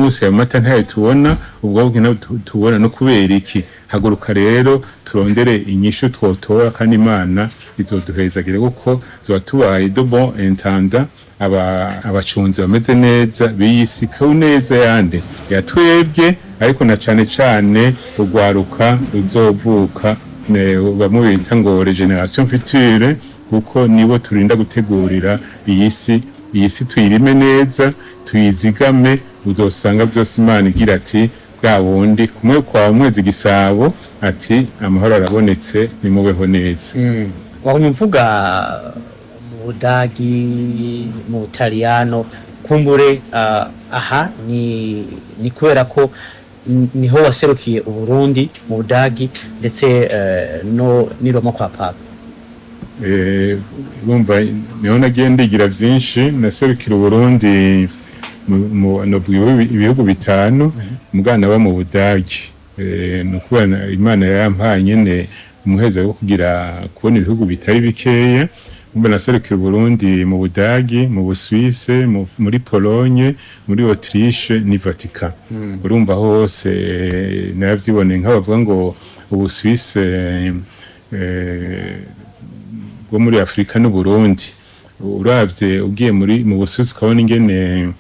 guse ayo mata ntayo tubona ubwo bwe ntabwo tu- tubona no kubera iki haguruka rero turondere inyishu twotora kandi imana izoduhezagire kuko zoba tubaye de bon intendant aba abacunzi bameze neza biyisi ku neza yande yatwebwe ariko na cane cane urwaruka ruzovuka ne- bamwe bita ngo regeneration future kuko nibo turinda gutegurira iyi si iyi si tuyirime neza tuyizigame uzosanga byose imana igira ati bwa wundi kumwe kwa mwezi gisabo ati amahoro arabonetse nimubeho neza wabonye mvuga mu budagi mu butaliyano kumbure ah, aha ni ni kubera ko n- niho waserukiye uburundi mu budagi ndetse eh, no ni roma kwa papa Eh, urumva niho nagiye ndigira byinshi naserukira uburundi mu- mu- novuga ibihugu- ibihugu bitanu umwana aba mu budagi Eh, ni ukuvuga na- imana yampaye nyene umuheza wo kugira kubona ibihugu bitari bikeya umva naserukira uburundi mu budagi mu busuwise mu- muri pologne muri autriche ni vatican urumva hose eh, naravyiboneye nk'abavuga ngo ubusuwise eh, bwo muri afurika n'uburundi uravye ugiye muri mu busuzi ukabona ingene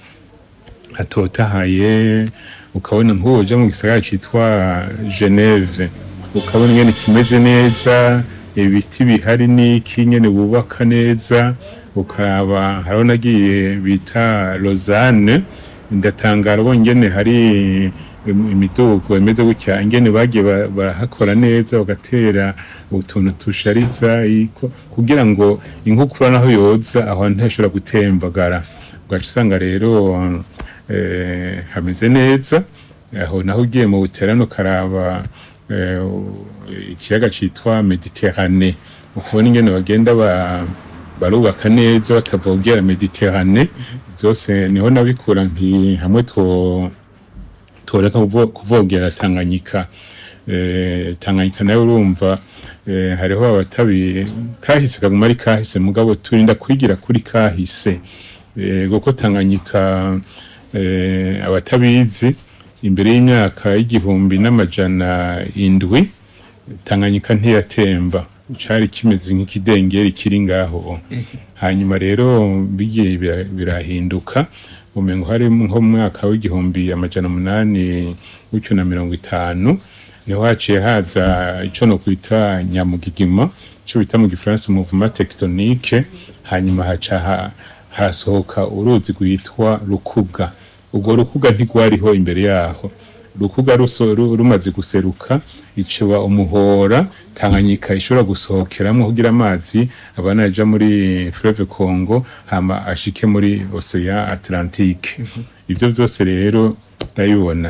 hatotahaye ukabona nk'uja mu gisagara citwa geneve ukabona ingene kimeze neza ibiti bihari n'iki nyene bubaka neza ukaba hariho nagiye bita lausanne ndatangara ubonye ingene hari im- imidugo imeze gutya ingene bagiye ba- barahakora neza bagatera utuntu tushariza iko- kugira ngo inkukura naho yoza aho ntashobora gutembagara ugaca usanga rero eh, hameze neza aho naho ugiye mu buterano ukaraba eh, ikiyaga citwa mediterane ukabona ingene bagenda ba barubaka neza batavogera mediterane byose niho nabikura nti hamwe two toreka kuvo- kuvogera tanganyika eh, tanganyika nawe urumva eh, hariho abatabi kahise kaguma ari kahise mugabo turinda kwigira kuri kahise eh, kuko tanganyika eh, abatabizi imbere y'imyaka y'igihumbi n'amajana indwi tanganyika ntiyatemba cari kimeze nk'ikidengeri kiri ngaho hanyuma rero bigiye bira- birahinduka umengo hari nko mu mwaka w'igihumbi amajana umunani gutyo na mirongo itanu niho haciye haza ico no kwita nyamugigima ico bita mu gifaransa mouvement tectonique hanyuma haca ha- harasohoka uruzi rwitwa rukuga ubwo rukuga ntigwariho imbere yaho rukuga ruso- ru- rumaze guseruka iciba umuhora tanganyika ishobora gusohokeramo kugira amazi abana aja muri fleuve congo hama ashike muri ocean atlantique ivyo vyose rero ndabibona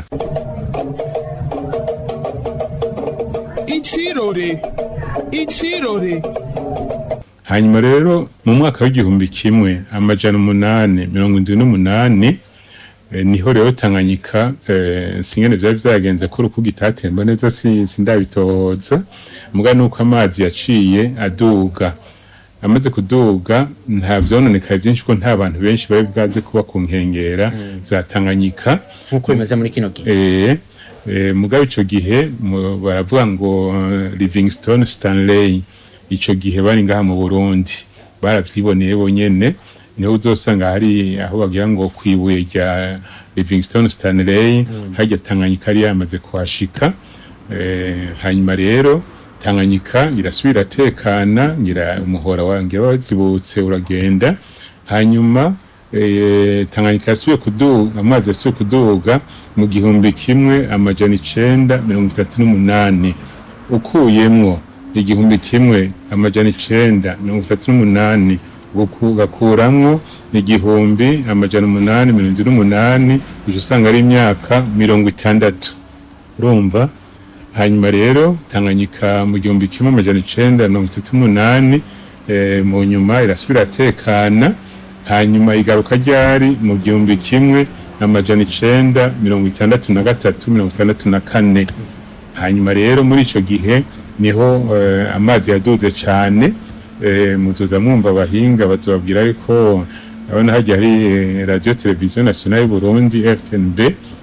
Ichirore. Ichirore. hanyuma rero mu mwaka w'igihumbi kimwe amajana umunani mirongo indwi n'umunani eh, niho rero tanganyika eh, singene vyari vyagenze ko urukuga itatemba neza si- sindabitoza muga nuko amazi yaciye aduga amaze kuduga nta vyononekaye vyinshi ko nta bantu benshi bari bwaze kuba ku nkengera za tanganyika nk'uko bimeze muri kino gihe eh, eh, mugabo ico gihe mu- baravuga ngo eh, Livingstone Stanley ico gihe bari ngaha mu Burundi baravyiboneye bonyene niho uzosanga hari aho bagira ngo kwibuye rya Livingstone Stanley harya Tanganyika yari yamaze kuhashika eh, hanyuma rero Tanganyika irasubira tekana ngira umuhora wangira wazibutse uragenda hanyuma eh, Tanganyika yasubiye kuduga amazi yasubiye kuduga mu gihumbi kimwe amajana icenda mirongo itatu n'umunani ukuyemwo igihumbi kimwe amajana icenda mirongo itatu n'umunani uku- ugakuramwo igihumbi amajana umunani mirongo indwi n'umunani uca usanga ari imyaka mirongo itandatu urumva hanyuma rero tanganyika mu gihumbi kimwe amajana icenda mirongo itatu n'umunani eh, mu nyuma irasubira atekana hanyuma igaruka ryari mu gihumbi kimwe amajana icenda mirongo itandatu na gatatu mirongo itandatu na kane hanyuma rero muri ico gihe niho eh, amazi yaduze cane eh, muzoza mwumva abahinga bazobabwira yuko abona hajya hari eh, radio televiziyo nationale y'u Burundi FNB